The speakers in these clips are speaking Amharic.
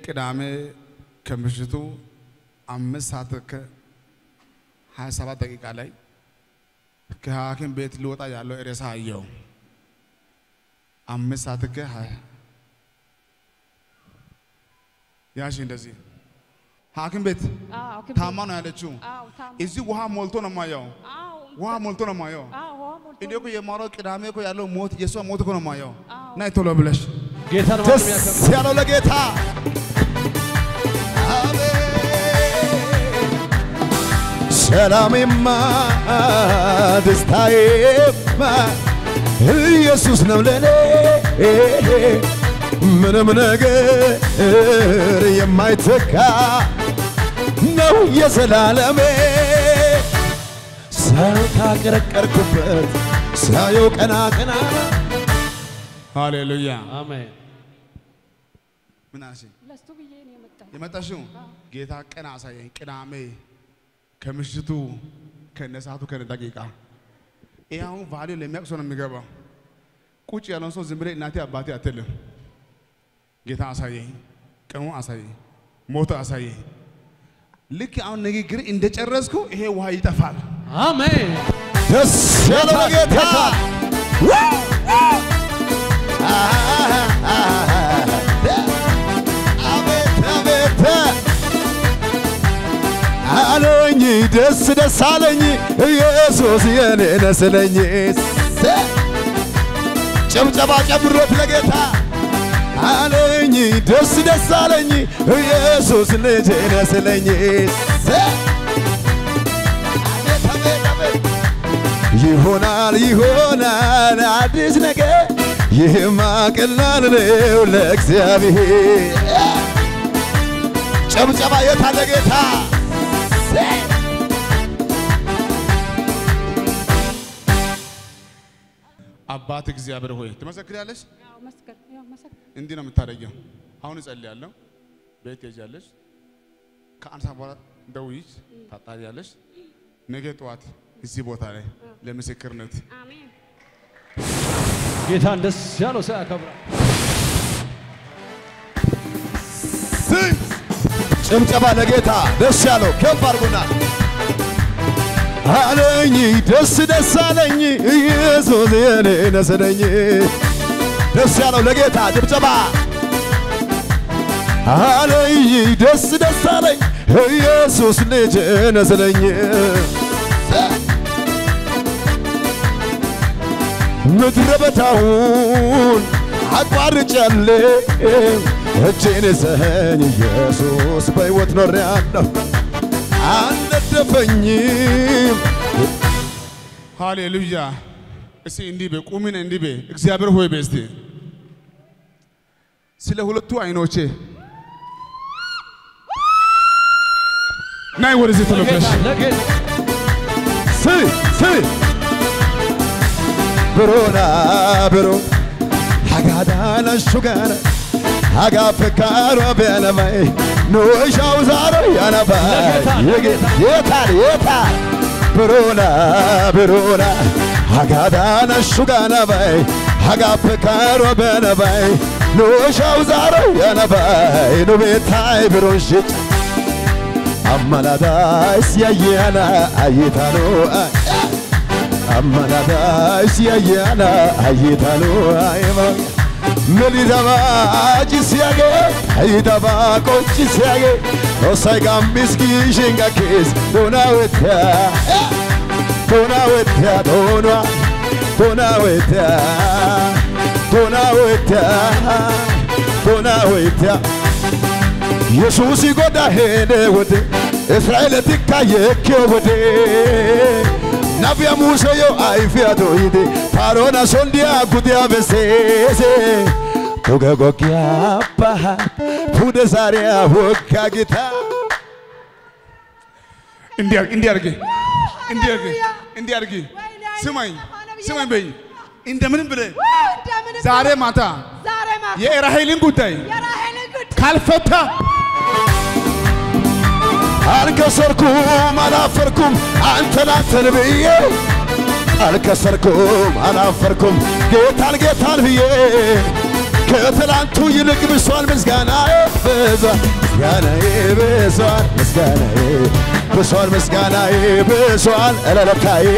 ቅዳሜ ከምሽቱ አምስት ሰዓት ከሀያ ሰባት ደቂቃ ላይ ከሐኪም ቤት ሊወጣ ያለው ሬሳ አየው። አምስት ሰዓት ከሀያ ያሺ እንደዚህ ሐኪም ቤት አዎ ክብ- ታማ ነው ያለችው። አዎ ታማ እዚህ ውሃ ሞልቶ ነው የማየው። አዎ ውሃ ሞልቶ ነው የማየው። አዎ ውሃ ሞልቶ እኔ እኮ የማወራው ቅዳሜ እኮ ያለው ሞት የእሷ ሞት እኮ ነው የማየው። አዎ ናይ ቶሎ ብለሽ ጌታን ደስ ማንም ያከብር። ያለው ለጌታ ሰላሜማ ደስታዬማ ኢየሱስ ነው ለኔ ምንም ነገር የማይተካ ነው የዘላለሜ ሰው ካቀረቀርኩበት ሳየው ቀና ቀና ሃሌሉያ። አሜን። ምን አልሽኝ? ለሱ ብዬ ነው የመጣው። የመጣሽው ጌታ ቀን አሳየኝ። ቅዳሜ ከምሽቱ ከነሰዓቱ ከነ ደቂቃ ይህ አሁን ቫሊዩ ለሚያውቅ ሰው ነው የሚገባው። ቁጭ ያለውን ሰው ዝም ብለህ እናቴ አባቴ አትልም። ጌታ አሳየኝ፣ ቀኑ አሳየኝ፣ ሞቶ አሳየኝ። ልክ አሁን ንግግር እንደጨረስኩ ይሄ ውሃ ይጠፋል። አሜን። ደስ ያለው ለጌታ አቤት አቤት አለኝ ደስ ደስ አለኝ ኢየሱስ የኔ ነስለኝ ጭብጨባ ጨምሮት ለጌታ አለኝ ደስ ደስ አለኝ ኢየሱስ ልጄ ነስለኝ አቤት አቤት አቤት ይሆናል ይሆናል አዲስ ነገር ይህማ ቀላል ነው ለእግዚአብሔር። ጨብጨባ የት አለ ጌታ? አባት እግዚአብሔር ሆይ ትመሰክሪያለሽ። ያው መስከር ያው መሰከር እንዲህ ነው የምታደርጊው። አሁን እጸልያለሁ፣ ቤት ትሄጃለሽ፣ ከአንድ ሰዓት በኋላ ደውይሽ ታጣሪያለሽ። ነገ ጠዋት እዚህ ቦታ ላይ ለምስክርነት አሜን ጌታን ደስ ያለው ሰው ያከብራል። ጭብጨባ ለጌታ ደስ ያለው ከፍ አድርጉና አለኝ ደስ ደስ አለኝ ኢየሱስ የኔ ነስለኝ ደስ ያለው ለጌታ ጭብጨባ አለኝ ደስ ደስ አለኝ ኢየሱስ ልጅ ነስለኝ ምድረ በዳውን አቋርጫለሁ እጄን ይዘኸኝ ኢየሱስ በሕይወት ኖሬአለሁ አልነደፈኝም ሃሌሉያ። እስቲ እንዲህ በይ ቁሚን እንዲህ በይ እግዚአብሔር ሆይ በይ እስቲ ስለ ሁለቱ አይኖቼ ናይ ወደዚህ ቶሎ ብለሽ ጌታ ለጌታ ስሪ ስሪ ብሮና ብሮ ሀጋዳና ሹጋና ሀጋፈካሮ ቢያነባይ ኖሻው ዛሮ ያነባይ ለጌታ፣ ለጌታ። የታል የታል ብሮና ብሮና ሀጋዳና ሹጋና ባይ ሀጋፈካሮ ቢያነባይ ኖሻው ዛሮ ያነባይ ኑቤታይ ብሮን ሽጭ አማላዳይስ ያያና አይታኖ አማላዳይስ ያያና አይታኖ አይማ መልዳባ ጭስያጌ አይዳባ ቆጭስያጌ ኖሳይ ጋምቢስኪ ሽንጋኬስ ዶናወታ ዶናወታ ዶኗ ዶናወታ ዶናወታ ዶናወታ yesuusi godha heede wode israa'eeletikka yeekkiyo wode nabiya museyo ayfiya doyide paroona sondiya gudiya besseese duge goggiya baha pude zaariya wogga gita እንዲህ አድርጊ እንዲህ አድርጊ እንዲህ አድርጊ እንዲህ አድርጊ ስማኝ ስማኝ በይ እንደምንም ብለህ እንደምን ዛሬ ማታ ዛሬ ማታ የራሔልን ጉዳይ የራሔልን ጉድ ካልፈታ አልከሰርኩም አላፈርኩም አንተን አንተን ብዬ አልከሰርኩም አላፈርኩም ጌታን ጌታን ብዬ ከትላንቱ ይልቅ ብሷል ምስጋናዬ ብሷል ምስጋናዬ ብሷል ምስጋናዬ ብሷል ምስጋናዬ ብሷል እለለታዬ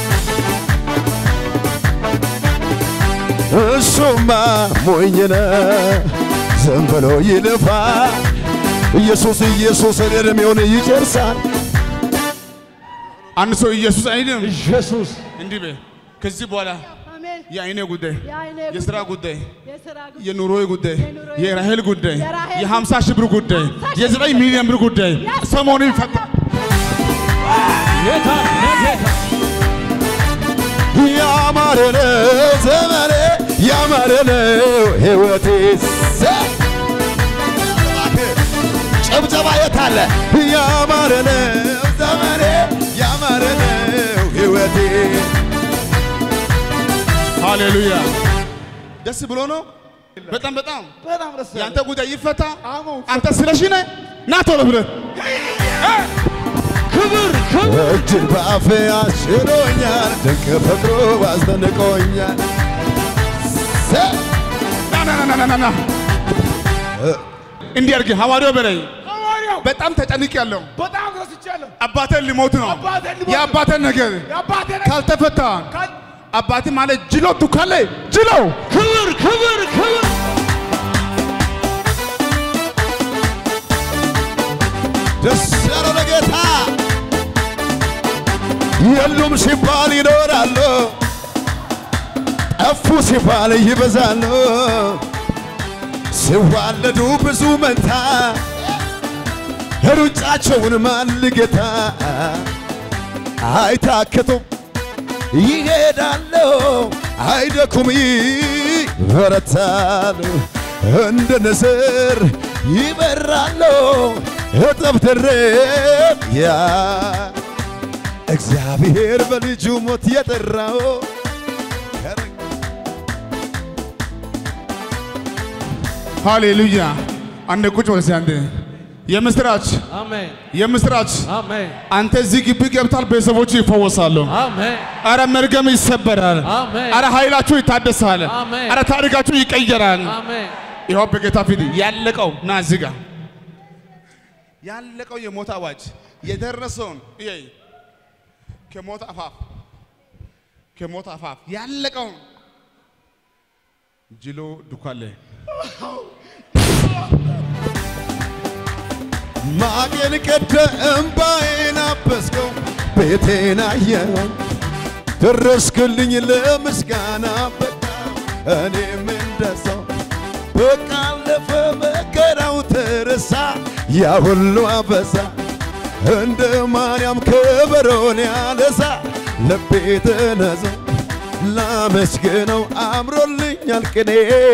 እሱማ ሞኝ ነው ዝም ብሎ ይልፋ ኢየሱስ ኢየሱስን እድሜውን ይጨርሳል አንድ ሰው ኢየሱስ አይልም። ኢየሱስ እንዲህ በይ ከዚህ በኋላ አሜን። የአይኔ ጉዳይ፣ የአይኔ የስራ ጉዳይ፣ የሥራ ጉዳይ፣ የኑሮዬ ጉዳይ፣ የኑሮዬ የራሄል ጉዳይ፣ የራሄል የሀምሳ ሺህ ብር ጉዳይ፣ የዘጠኝ ሚሊዮን ብር ጉዳይ ሰሞኑን ይፈታ። ጌታ ለጌታ ያማረ ነው ዘመኔ ያማረ ነው ሕይወቴ ሰ- ጭብጨባ የት አለ? ያማረ ነው ዘመኔ ያማረ ነው ሕይወቴ ሃሌሉያ! ደስ ብሎ ነው። በጣም በጣም በጣም ደስ የአንተ ጉዳይ ይፈታ። አንተ ስለሺ ነህ ና ቶሎ ብለህ ክብር ክብር እጅን በአፌ አስችሎኛል ድንቅ ፍቅሩ አስደንቆኛል ሰ- ና ና ና ና ና ና እንዲህ አድርግ ሐዋርያው በላይ ሐዋርያው በጣም ተጨንቄያለሁ። በጣም ረስቻለሁ። አባቴን ሊሞት ነው። አባቴን ሊሞት ነው። የአባቴን ነገር የአባቴ ነገር ካልተፈታ ካል- አባቴ ማለት ጅሎ ቱካሌ ጅሎ ክብር ክብር ክብር ደስ ያለው ለጌታ የሉም ሲባል ይኖራሉ፣ ጠፉ ሲባል ይበዛሉ። ሲዋለዱ ብዙ መንታ ሩጫቸውን ማልጌታ አይታክቱም ይሄዳሉ፣ አይደኩም ይበረታሉ፣ እንደ ንስር ይበራሉ። እጥፍ ድርብ ያ እግዚአብሔር በልጁ ሞት የጠራው ሃሌሉያ። አንድ ቁጭ ወደ አንተ የምስራች አሜን የምስራች አሜን አንተ እዚህ ግቢ ገብታል፣ ቤተሰቦች ይፈወሳሉ። አሜን አረ መርገም ይሰበራል። አሜን። አረ ኃይላችሁ ይታደሳል። አሜን። አረ ታሪካችሁ ይቀየራል። አሜን ይኸው በጌታ ፊት ያለቀው ና እዚህ ጋር ያለቀው የሞት አዋጅ የደረሰውን እየይ ከሞት አፋፍ ከሞት አፋፍ ያለቀውን ጅሎ ዱካሌ ማቄን ቀደ እምባዬን አበስከው ቤቴን አየኸው ደረስክልኝ ለምስጋና በቃ እኔም እንደሰው በቃ አለፈ መከራው ተረሳ ያ ሁሉ አበሳ እንደ ማርያም ከበሮን ያነሳ ልቤ ተነሳ ላመስግነው አምሮልኛል ቅኔ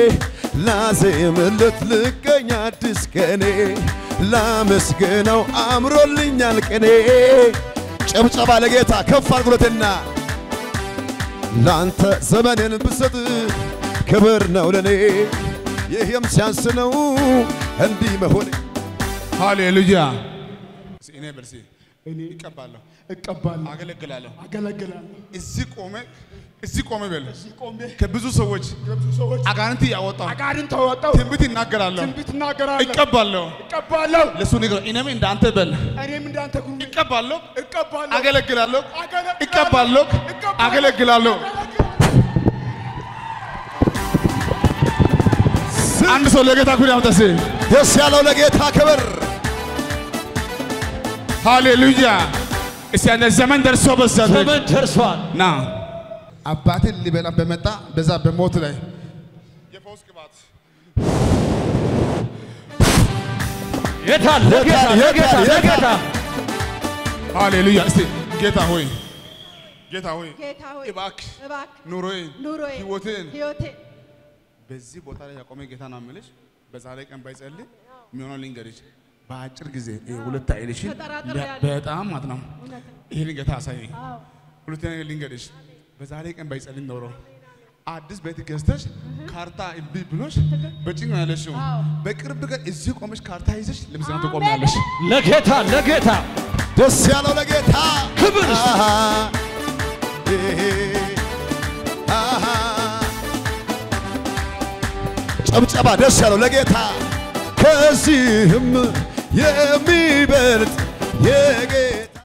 ላዜምለት ልገኝ አዲስ ቀኔ ላመስግነው አምሮልኛል ቅኔ ጭብጨባ ለጌታ ከፍ አድርጉለትና ላንተ ዘመንን ብሰጥ ክብር ነው ለኔ ይህም ሲያንስ ነው እንዲህ መሆኔ ሃሌሉያ። እስኪ እኔ በርሲ እኔ ይቀባለሁ፣ እቀባለሁ፣ አገለግላለሁ። አገለግላለሁ። እዚህ ቆመ እዚህ ቆመ በል እዚህ ቆሜ ከብዙ ሰዎች የብዙ ሰዎች አጋንንት እያወጣው አጋርን ተወጣው ትንቢት ይናገራለሁ፣ ትንቢት እናገራለሁ፣ ይቀባለሁ። እቀባለሁ። ለሱ ንገረው፣ እኔም እንዳንተ በል እኔም እንዳንተ ጉሩ ይቀባለሁ፣ እቀባለሁ፣ አገለግላለሁ፣ አገለግላለሁ፣ ይቀባለሁ፣ እቀባለሁ፣ አገለግላለሁ። አንድ ሰው ለጌታ ክብር ያምጣ እስኪ። ደስ ያለው ለጌታ ክብር ሃሌሉያ። እስቲ አንተ ዘመን ደርሶ በዛ ዘመን ደርሷል ና አባትን ሊበላ በመጣ በዛ በሞት ላይ የፈውስ ቅባት ጌታ ለጌታ ለጌታ ለጌታ ሃሌሉያ። እስቲ ጌታ ሆይ ጌታ ሆይ ጌታ ሆይ እባክህ እባክህ ኑሮዬን ኑሮዬን ህይወቴን ህይወቴን በዚህ ቦታ ላይ ያቆመ ጌታ ነው የምልሽ። በዛሬ ቀን ባይጸልይ የሚሆነው ልንገርሽ፣ በአጭር ጊዜ ይሄ ሁለት አይልሽን ተጠራጥሬያለሁ። በጣም ማለት ነው። እውነት ነው። ይሄን ጌታ አሳየኝ። አዎ ሁለተኛ ነገር ልንገርሽ፣ በዛሬ ቀን ባይጸልይ ኖሮ አዲስ ቤት ገዝተሽ ካርታ እምቢ ብሎሽ በጭንቅ ነው ያለሽው። አዎ። በቅርብ ቀን እዚህ ቆመሽ ካርታ ይዘሽ ለምስጋና ትቆሚያለሽ። ለጌታ ለጌታ ደስ ያለው ለጌታ ክብር አሃ፣ ይሄ፣ አሃ። ጨብጨባ ደስ ያለው ለጌታ ከዚህም የሚበልጥ የጌታ